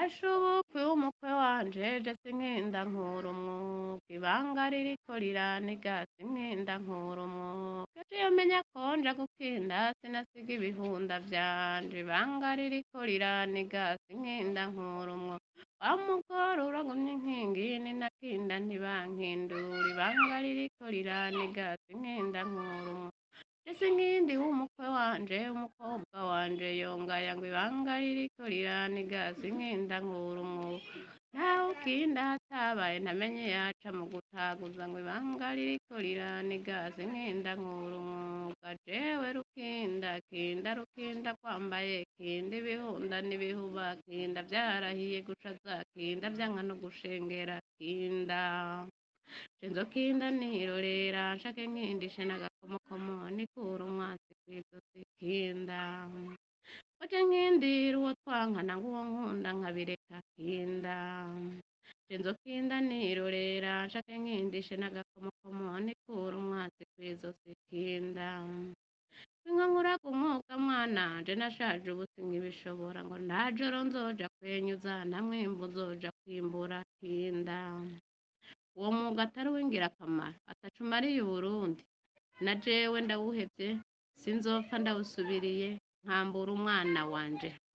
mbesha ubukwe w'umukwe wanje je sinkinda nkura umwuga ibanga ririko riraniga sinkinda nkura umwuga ejo iyo menya ko nja gukinda sinasiga ibihunda vyanje ibanga ririko riraniga sinkinda nkura umwuga wa mugore uragumye inkingi ninakinda ntibankindura ibanga ririko riraniga sinkinda nkura umwuga je sinkindi w'umukwe wanje umukobwa wanje yongaya ngo ibanga ririko riraniga sinkinda nkura umwuga ntawe ukinda hatabaye ntamenye yaca mu gutaguza ngo ibanga ririko riraniga sinkinda nkura umwuga jewe rukinda kinda rukinda kwambaye kinda ibihunda n'ibihuba kinda vyarahiye gucaza kinda vyanka no gushengera kinda Inzokinda nirorera nshake nkindishe n'agakomokomo nikura umwasi kw'izosi kinda Oje nkindira uwo twankana nguwo nkunda nkabireka kinda Inzokinda nirorera nshake nkindishe n'agakomokomo nikura umwasi kw'izosi kinda Inka nkuraga umwuga mwana je nashaje ubu sinkibishobora ngo nta joro nzoja kwenyuza nta mwimbu uzoja kwimbura kinda uwo mwuga atari uw'ingirakamaro ataco umariye Uburundi na jewe ndawuhevye sinzopfa ndawusubiriye nkambura umwana wanje